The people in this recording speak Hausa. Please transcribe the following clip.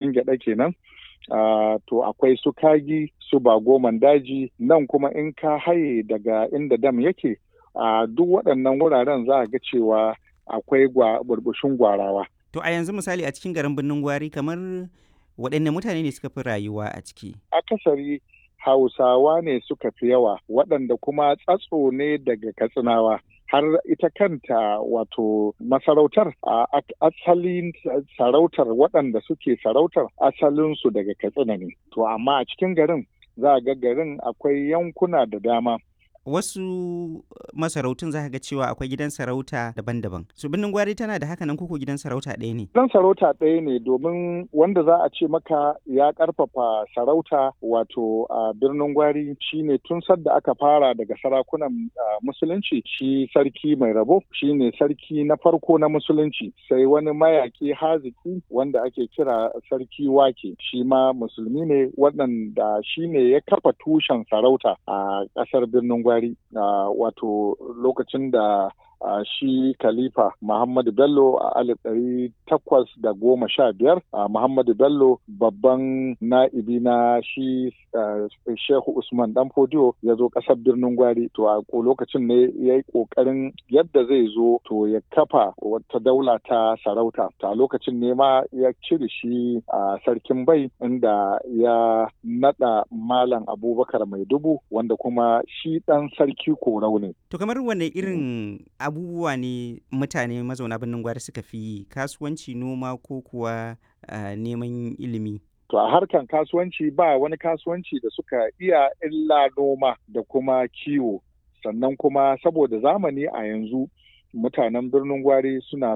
sarkin gyaɗa kenan Uh, to akwai su kagi su bagoman daji nan kuma in ka haye daga inda dam yake a uh, duk waɗannan wuraren za a ga cewa akwai burbushin gwarawa. To a yanzu misali a cikin garin birnin gwari kamar waɗanne mutane ne suka fi rayuwa a ciki? Akasari Hausawa ne suka fi yawa waɗanda kuma tsatso ne daga Katsinawa. har ita kanta wato masarautar a asalin sarautar waɗanda suke sarautar asalinsu daga katsina ne to amma a cikin garin za a ga garin akwai yankuna da dama wasu masarautun za ga cewa akwai gidan sarauta daban-daban su birnin gwari tana da haka nan koko gidan sarauta ɗaya ne gidan sarauta ɗaya ne domin wanda za a ce maka ya ƙarfafa sarauta wato a birnin gwari shine tun sadda aka fara daga sarakunan musulunci shi sarki mai rabo shine sarki na farko na musulunci sai wani mayaki haziki wanda ake kira sarki wake shi ma musulmi ne waɗanda shine ya kafa tushen sarauta a ƙasar birnin gwari Uh, wato lokacin da uh, shi khalifa Muhammadu Bello a alif ɗari takwas da goma sha biyar uh, Muhammadu Bello babban na'ibi na shi Shehu Usman Dan Fodiyo ya zo ƙasar birnin Gwari to a lokacin ne ya yi ƙoƙarin yadda zai zo to ya kafa wata daula ta sarauta to a lokacin ne ma ya cire shi a sarkin bai inda ya naɗa Malam Abubakar Mai Dubu wanda kuma shi ɗan sarki korau ne. To kamar wane irin abubuwa ne mutane mazauna birnin gwari suka fi yi kasuwanci noma ko kuwa uh, neman ilimi? To a harkan kasuwanci ba wani kasuwanci da suka iya illa noma da kuma kiwo. Sannan kuma saboda zamani a yanzu mutanen birnin gwari suna